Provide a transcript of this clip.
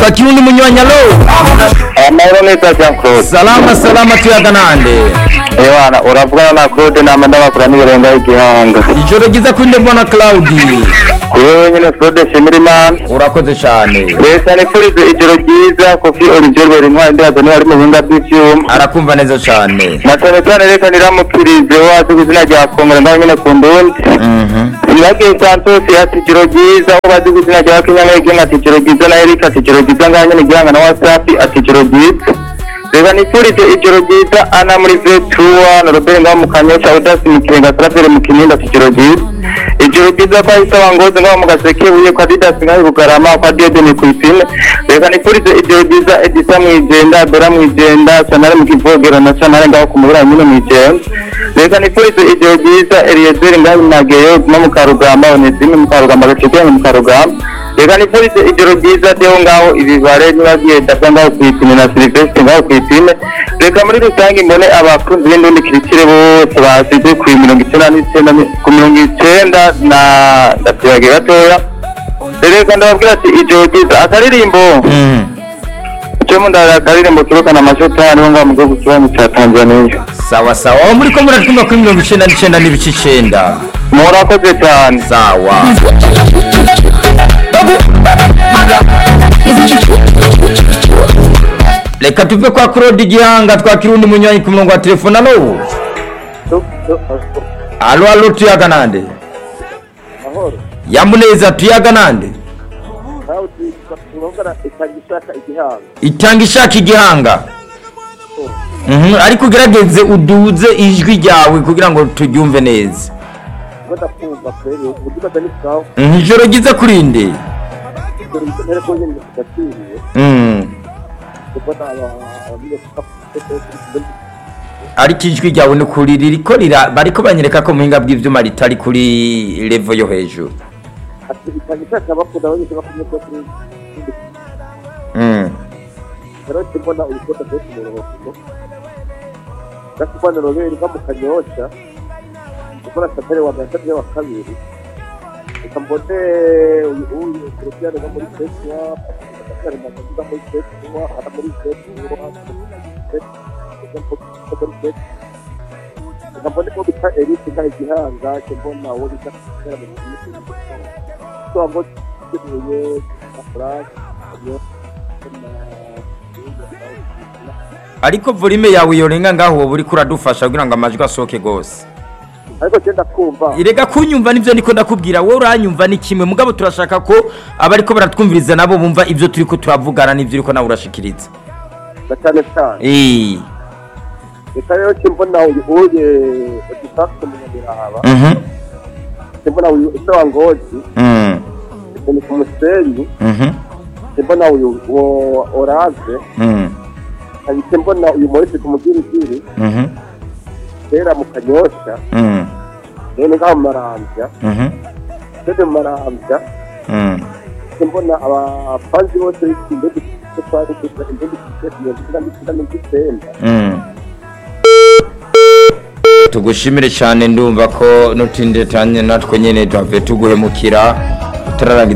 twakira undi munywanyi alo amahoro neza jean claude salama salama tuyaga nande ewana uravugana na claude nama ndabakura n'ibirenga y'igihanga ijoro ryiza kuri nde mbona claudi kuri wowe nyine claude shimira imana urakoze cyane leta nifurize ijoro ryiza kofi olivier intwari ndihazo niba ari mu buhinga bw'ivyuma arakumva neza cyane na cyane cyane reka niramukirize wazi ku izina rya kongore nawe nyine ku ndundi Nyagiye Santos ati ijoro ryiza aho bazi ku izina rya Kenya Ngege ati ijoro ryiza na Eric ati ijoro ryiza ngaha nyine gihanga na WhatsApp ati ijoro ryiza reka nifurize ijoro ryiza ana muri vetua na Robert ngaho mu kanyosha udasi mu kirenga Trafere mu kinindi ati ijoro ryiza ijoro ryiza kwa Isa Wangoze ngaho mu gaseke buye kwa Didas ngaho i Bugarama kwa Diedene ku ipine reka nifurize ijoro ryiza Edisa Mwijenda Dora Mwijenda Chanare mu kivogero na Chanare ngaho ku mubura nyine Mwijenda reka nifurize ijoro ryiza Eliezer ngaho mu Mageyo no mu Karugamba Onesime mu Karugamba Gaceke mu Karugamba reka nifurize ijoro ryiza Deo ngaho ibibare nibagiye Dapfa ngaho ku ipine na Silvestre ngaho ku ipine reka muri rusange mbone abakunzi b'indundi kirikire bose basize ku mirongo icyenda n'icyenda ku mirongo icyenda na ndatuyaga gatoya reka ndababwira ati ijoro ryiza akaririmbo cyo mundara akaririmbo turukana amashotani ho ngaho mu gihugu kibanyi cya tanzaniya sawa sawa aho muri ko muratuma kuri mirongo icyenda n'icyenda n'ibice icyenda murakoze cyane sawa reka tuve kwa claude igihanga twakira undi munywanyi ku murongo wa telefone alo alo alo tuyaga nande mahoro yamuneza tuyaga nande nawe turongana itangishaka igihanga itanga ishaka igihanga Mhm, ariko ugerageze uduze ijwi ryawe kugira ngo turyumve neza badakumva kwere uburyo bada ni bwawe Mhm, ijoro ryiza kurinde dore ibyo ntera ko nyine tugatiriye Mhm, kubona abamiye ariko ijwi ryawe ni kuri ririko rira bariko banyereka ko muhinga bw'ivyuma ritari kuri levo yo hejuru ati itangishaka bakunda abanyeshuri bakumye ko kuri Mhm, rero mbona ubukota bwose mu rubavu gasubana roberi va mu kanyosha gukora satare wa mbere satare wa kabiri reka mbone uyu uyu kurupiyane va muri feswa satare magazi va muri feswa ara muri feswa reka mbone ko bita erike nka igihanga cyo mbona uwo bita satare mu kintu so ngo kibuye na france ariko volume yawe yorenga ngaho wowe uriko uradufasha kugira ngo amajwi asohoke gose ariko genda kumva irega kunyumva nivyo ndiko ndakubwira wowe uranyumva ni kimwe mugabo turashaka ko abariko baratwumviriza nabo bumva ivyo turiko turavugana n'ivyo uriko nawe urashikiriza na cyane cyane Eh, reka rero kimbona uyu uye udufashe mu nyabiraba mhm, kimbona uyu ese wa ngozi mhm, ni ku musenyi mhm, kimbona uyu wo orave mhm, hari kimbona uyu morise ku mugirigiri mhm, kera mu kanyosha mhm, rero ngaho mu marambya mhm, tede mu marambya mhm. kimbona abapanzi bose b'indege ko twari kugira indege zifite mirongo icyenda n'icyenda n'icyenda Mm. tugushimire cyane ndumva ko nutinde tanye natwe nyene tuhavuye tuguhemukira utararangiza